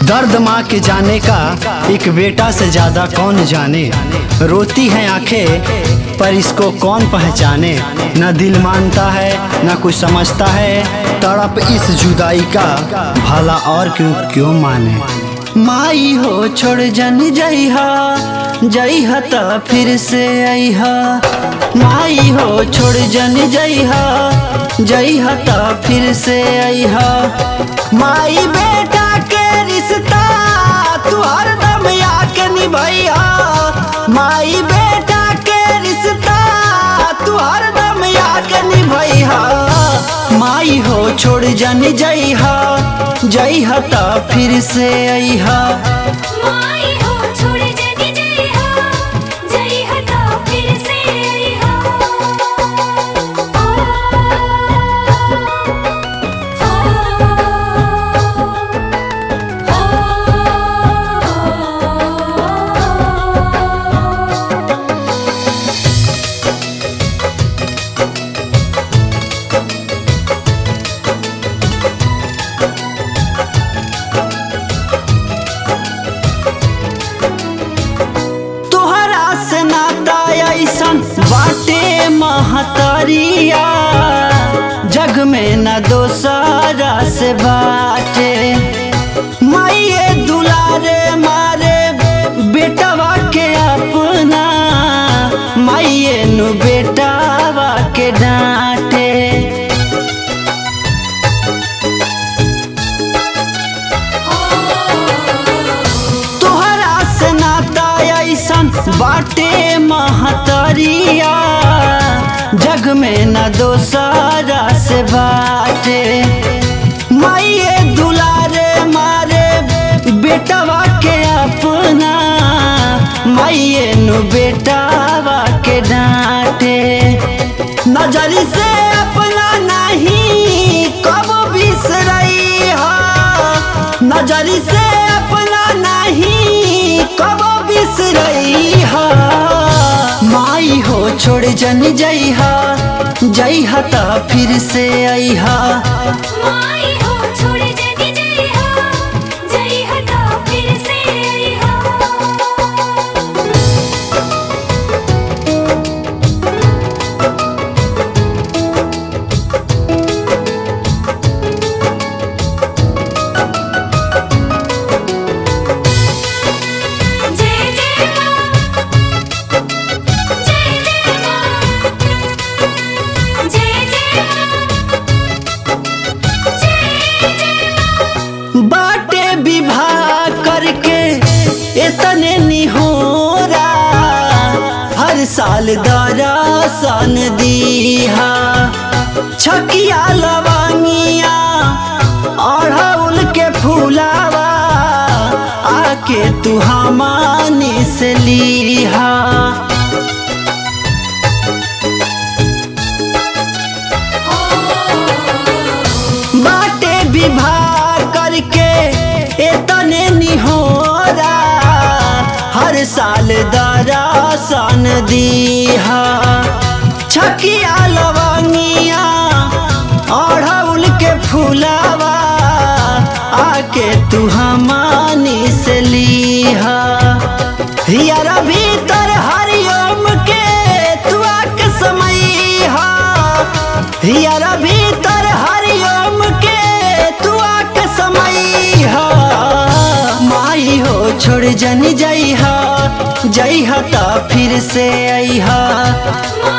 दर्द माँ के जाने का एक बेटा से ज्यादा कौन जाने रोती हैं आंखें पर इसको कौन पहचाने न दिल मानता है न कुछ समझता है तड़प इस जुदाई का भला और क्यों क्यों माने माई हो छोड़ जन जइहा जइहा त फिर से अइहा माई हो छोड़ जन जइहा जइहा त फिर से अइहा माई बेटा के रिश्ता तू हरदम आके निभैया माई बेटा के रिश्ता तू हरदम आके निभैया माई हो छोड़ जन जइहा जइहा त फिर से अइहा माई हो छोड़ जग जइहा जइहा त फिर से अइहा तोहरा से नाता ऐसन बाटे महतरिया जग में न दोसरा से बाटे माइये दुलारे मारे बेटवा के अपना माइये नु बेटावा के डांटे तोहरा से नाता ऐसन बाटे महतरिया जग में न दोसरा से बाटे माइये दुलारे मारे बेटवा के अपना माइये नु बेटावा के डांटे नजरी से अपना नहीं कब बिसरई हा नजरी से अपना नहीं कब बिसरई हा माई हो छोड़ जन जइहा जइहा त फिर से अइहा माई हो छोड़ जग जइहा जइहा त फिर से अइहा जय जय मां जय जय मां जय जय मां जय जय बाटे विवाह करके इतने निहोरा हर साल दरासन दीहा छकिया लवांगिया अड़हुल के फूलावा आके तू हमानी से लीहा बाटे विवाह करके इतने निहोरा हर साल दरासन दीहा छकिया लवंगिया अड़हुल के फूलावा आके तू हमानी से लीहा हियारा भीतर हरिओम के तू आके समईहा हियारा भीतर हरिओम के तू आके समईहा माई हो छोड़ जन जइहा जइहा त फिर से अइहा माई